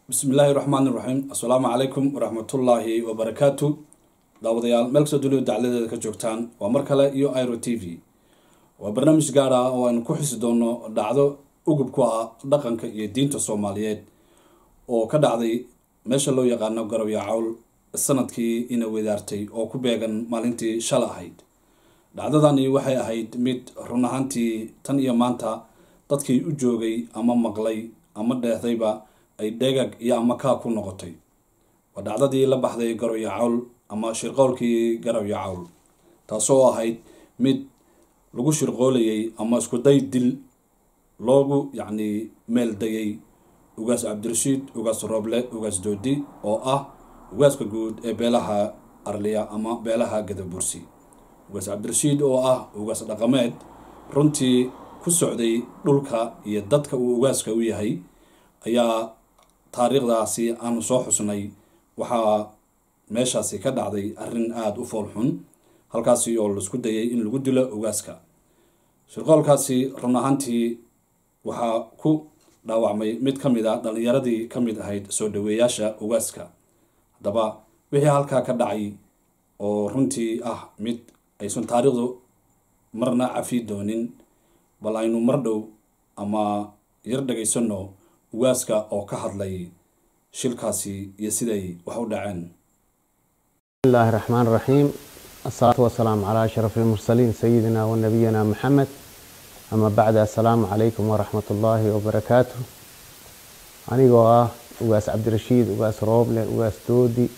bismillaahi raxmaani raxiim assalaamu calaykum waraxmatullaahi wabarakaatu daawadayaal meel kastoo dunida dacladeeda ka joogtaan waa mar kale iyo iro t v waa barnaamij gaar ah oo aynu ku xisi doono dhacdo ugub ku ah dhaqanka iyo diinta soomaaliyeed oo ka dhacday meesha loo yaqaano garowiya cawl sanadkii ina wedaartay oo ku beegan maalintii shala ahayd dhacdadani waxay ahayd mid run ahaantii tan iyo maanta dadkii u joogay ama maqlay ama dheehdayba ay dhegag iyo ama kaa ku noqotay waa dhacdadii la baxday garowiya cawl ama shirqowlkii garowiya cawl taasoo ahayd mid lagu shirqoolayay ama iskuday dil loogu yacni meel dayay ugaas cabdirashiid ugaas rooble ugaas doodi oo ah ugaaska guud ee beelaha arliya ama beelaha gadabursi ugaas cabdirashiid oo ah ugaas dhaqameed runtii ku socday dhulka iyo dadka uu ugaaska u yahay ayaa taariikhdaasi aanu soo xusnay waxaa meeshaasi ka dhacday arrin aada u foolxun halkaasi oo laisku dayay in lagu dilo ugaaska shirqoolkaasi run ahaantii waxaa ku dhaawacmay mid ka mid a dhalinyaradii ka mid ahayd soo dhaweeyaasha ugaaska haddaba wixii halkaa ka dhacay oo runtii ah mid aysan taariikhdu marna cafi doonin bal aynu mar dhow ama yar dhagaysano ugaaska oo ka hadlay shilkaasi iyo siday wax u dhaceen بسم الله الرحمن الرحيم الصلاة والسلام على أشرف المرسلين سيدنا ونبينا محمد أما بعد السلام عليكم ورحمة الله وبركاته anigoo ah ugaas cabdirashiid ugaas rooble ugaas doodi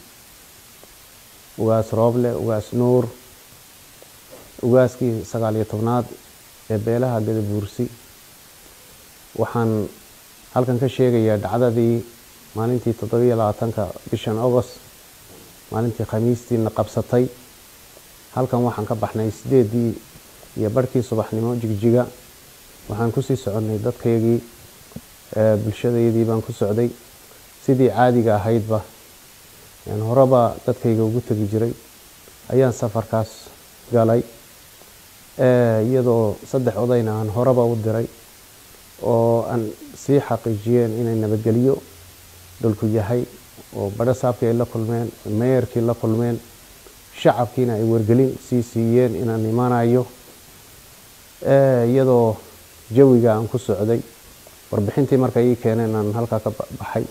ugaas rooble ugaas nuur ugaaskii sagaal iyo tobnaad ee beelaha gadabuursi waxaan halkan ka sheegayaa dhacdadii maalintii toddobiyo labaatanka bishan agost maalintii khamiistiina qabsatay halkan waxaan ka baxnay sideedii iyo barhkii subaxnimo jigjiga waxaan kusii soconnay dadkaygii bulshadaydii baan ku socday sidii caadiga ahaydba horeba dadkayga ugu tegi jiray ayaan safarkaas galay iyadoo saddex odayna aan horeba u diray oo aan sii xaqiijiyeen inay nabadgelyo dhulku yahay oo badho saabkii ay la kulmeen meeyarkii la kulmeen shacabkiina ay wargelin sii siiyeen inaan imanayo iyadoo jawiga aan ku socday warbixintii marka ii keeneen aan halkaa ka baxay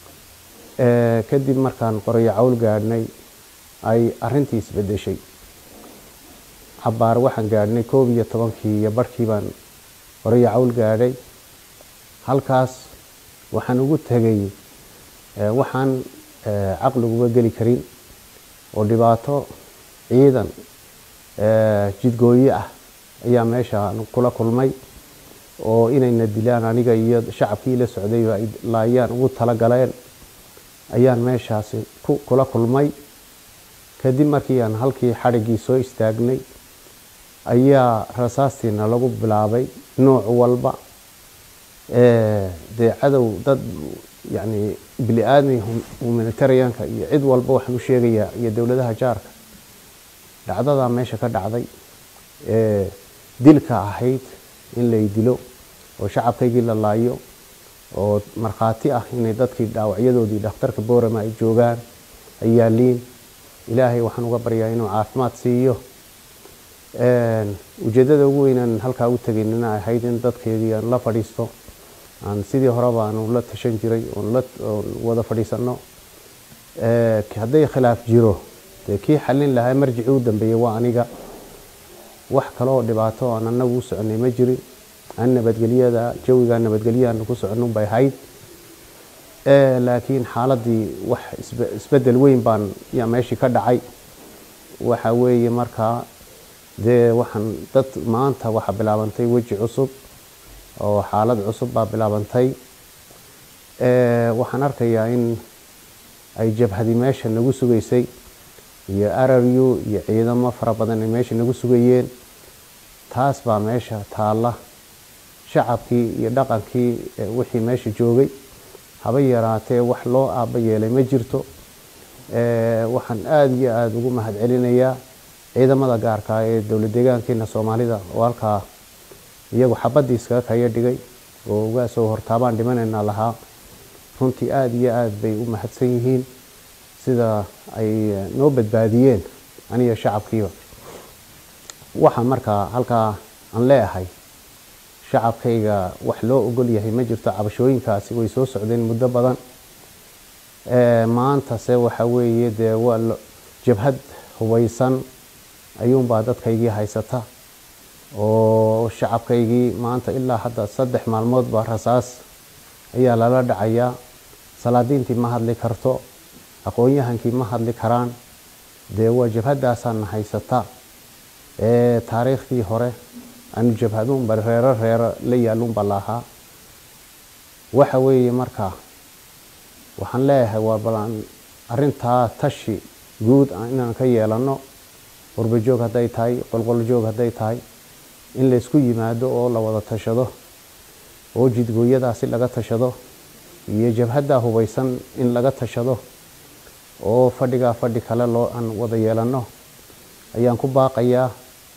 kadib markaan qorayo cawl gaadhnay ay arintii isbedeshay cabaar waxaan gaadhnay koob iyo tobankii iyo barhkii baan qorayo cawl gaadhay halkaas waxaan ugu tegay waxaan caqliguba geli karin oo dhibaato ciidan jidgooye ah ayaa meesha kula kulmay oo inayna dilaan aniga iyo shacabkii la socdayba ay laayaan ugu tala galeen ayaan meeshaasi kula kulmay kadib markii aan halkii xadhiggii soo istaagnay ayaa rasaastiina lagu bilaabay nooc walba dee cadow dad yacni bili aadmi humanitarianka iyo cid walba waxaan u sheegayaa iyo dowladaha jaarka dhacdadaa meesha ka dhacday ee dilka ahayd in lay dilo oo shacabkaygii la laayo oo markhaati ah inay dadkii dhaawacyadoodii dhakhtarka boorama ay joogaan ay yaaliin ilaahay waxaan uga baryaa inuu caafimaad siiyo ujeeddada ugu weynaan halkaa u tegaynina ahayd in dadkeedii aan la fadhiisto aan sidii horeba aanu la tashan jiray oon la wada fadhiisano hadday khilaaf jiro dee kii xallin lahaa marjicii u dambeeyey waa aniga wax kaleoo dhibaato aan anagu u soconay ma jirin aan nabadgelyada jawiga nabadgelyaanu ku soconun bay ahayd laakiin xaaladii wax isbedel weyn baan yaa meeshii ka dhacay waxa weeye markaa dee waxaan dad maanta waxaa bilaabantay weji cusub oo xaalad cusub baa bilaabantay waxaan arkayaa in ay jabhadi meesha nagu sugaysay iyo araryu iyo ciidamo fara badan ay meesha nagu sugayeen taas baa meesha taalla shacabkii iyo dhaqankii wixii meesha joogay haba yaraatee wax loo aaba yeelay ma jirto waxaan aada iyo aada ugu mahad celinayaa ciidamada gaarka ee dowlad deegaankeena soomaalida oo halkaa iyagu xabadii iskaga kaya dhigay oo ugaasoo hortaabaan dhimanayna lahaa runtii aada iyo aada bay u mahadsan yihiin sida ay noo badbaadiyeen aniga shacabkiiba waxaa markaa halkaa aan leeyahay shacabkayga wax loo ogol yahay ma jirto cabashooyinkaasi way soo socdeen muddo badan maantase waxa weeye dee waa jabhad hubeysan ayuunbaa dadkaygii haysata oo shacabkaygii maanta ilaa hadda saddex maalmood baa rasaas ayaa lala dhacayaa salaadiintii ma hadli karto aqoon-yahankii ma hadli karaan dee waa jabhadaasaana haysata ee taariikhdii hore anu jabhaduunba reero reero la yaalunba lahaa waxa weeye marka waxaan leeyahay waa balan arintaa tashi guud inaan ka yeelano qurbajoog hadday tahay qolqoljoog hadday tahay in laysku yimaado oo la wada tashado oo jidgooyadaasi laga tashado iyo jabhaddaa hubeysan in laga tashado oo fadhigaa fadhi kale loo aan wada yeelano ayaan ku baaqayaa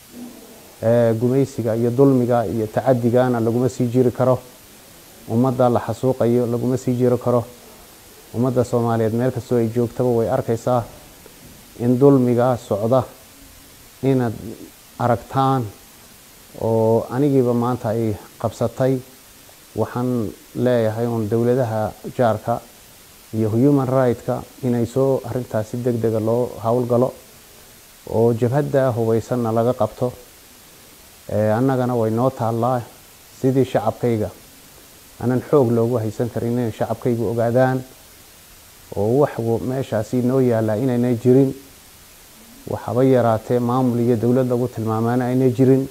gumaysiga iyo dulmiga iyo tacadigana laguma sii jiri karo ummadda la xasuuqayo laguma sii jiri karo ummadda soomaaliyeed meel kastoo ay joogtaba way arkaysaa in dulmiga socda inaad aragtaan oo anigiiba maanta ay qabsatay waxaan leeyahay uun dowladaha jaarka iyo human right-ka inay soo arintaasi deg dega loo howlgalo oo jabhadda hubeysanna laga qabto annagana way noo taallaa sidii shacabkayga aanan xoog loogu haysan karin inay shacabkaygu ogaadaan oo wax meeshaasi noo yaallaa inaynay jirin waxaba yaraatee maamul iyo dowlad lagu tilmaamaana aynay jirin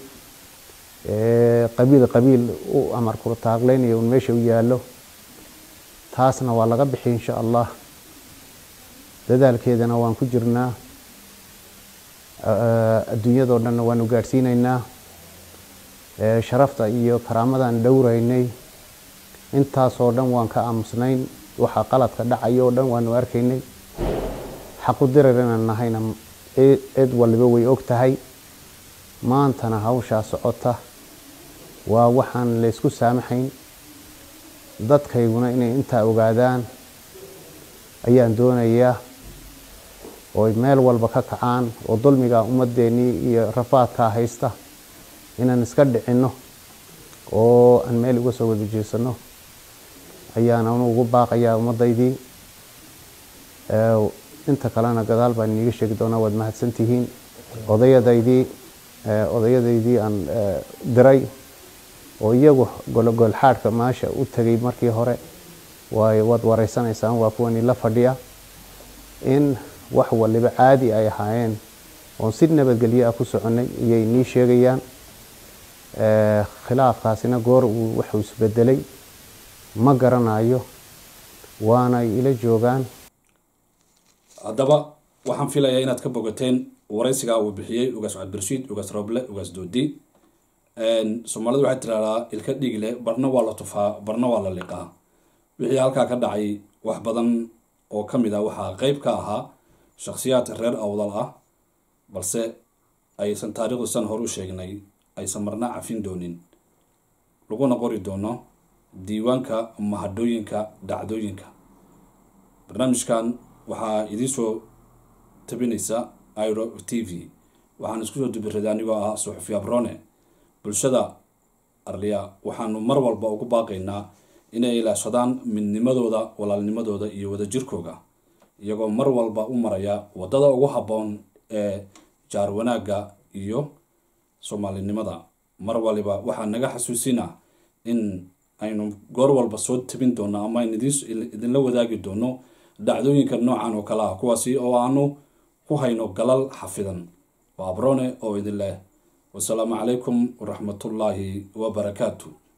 qabiil qabiil u amar kurtaaqleynaya un meesha u yaallo taasna waa laga bixi insha allah dadaalkeedana waan ku jirnaa adduunyadoo dhanna waanu gaadhsiinaynaa sharafta iyo karaamadan dhowraynay intaasoo dhan waan ka aamusnayn waxaa qaladka dhacaya oo dhan waanu arkaynay xaqu dirar inaan nahayna cid waliba way og tahay maantana hawshaa socota waa waxaan laysku saamaxayn dadkayguna inay intaa ogaadaan ayaan doonayaa ooy meel walba ka kacaan oo dulmiga ummadeennii iyo rafaadkaa haysta inaan iska dhicinno oo aan meel uga soo wada jeesano ayaan anu ugu baaqayaa ummadaydii inta kalena gadaal baan iniiga sheegi doonaa waad mahadsantihiin odayadaydii odayadaydii aan diray oo iyagu gologolxaadhka maasha u tegay markii hore waay waad wareysanaysaan waa kuwani la fadhiya in wax waliba caadi ay ahaayeen oon si nabadgelyo ah ku soconay iyay nii sheegayaan khilaafkaasina goor uu wuxuu isbedelay ma garanayo waanay ila joogaan haddaba waxaan filayaa inaad ka bogateen waraysigaa uu bixiyey ugaas cabdirashiid ugaas roble ugaas doodi soomaalidu waxay tiraahdaa ilka dhig leh barna waa la tufaa barna waa la liqaa wixii halkaa ka dhacay wax badan oo ka mid ah waxaa qeyb ka ahaa shakhsiyaad reer awdal ah balse aysan taariikhdu san hor u sheegnay aysan marna cafin doonin laguna qori doono diiwaanka mahadhooyinka dhacdooyinka barnaamijkan waxaa idiinsoo tabinaysa iro t v waxaan isku soo dubiraday anigoo ah suxufi abrone bulshada arliya waxaanu mar walba ugu baaqaynaa inay ilaashadaan midnimadooda walaalnimadooda iyo wadajirkooga iyagoo mar walba u maraya wadada ugu habboon ee jaar wanaagga iyo soomaalinimada mar waliba waxaa naga xasuusina in aynu goor walba soo tabin doono ama aynu idinla wadaagi doono dhacdooyinka noocan oo kale ah kuwaasi oo aanu ku hayno galal xafidan waa abrone oo idin leh wasalaamu calaykum waraxmatullaahi wabarakaatu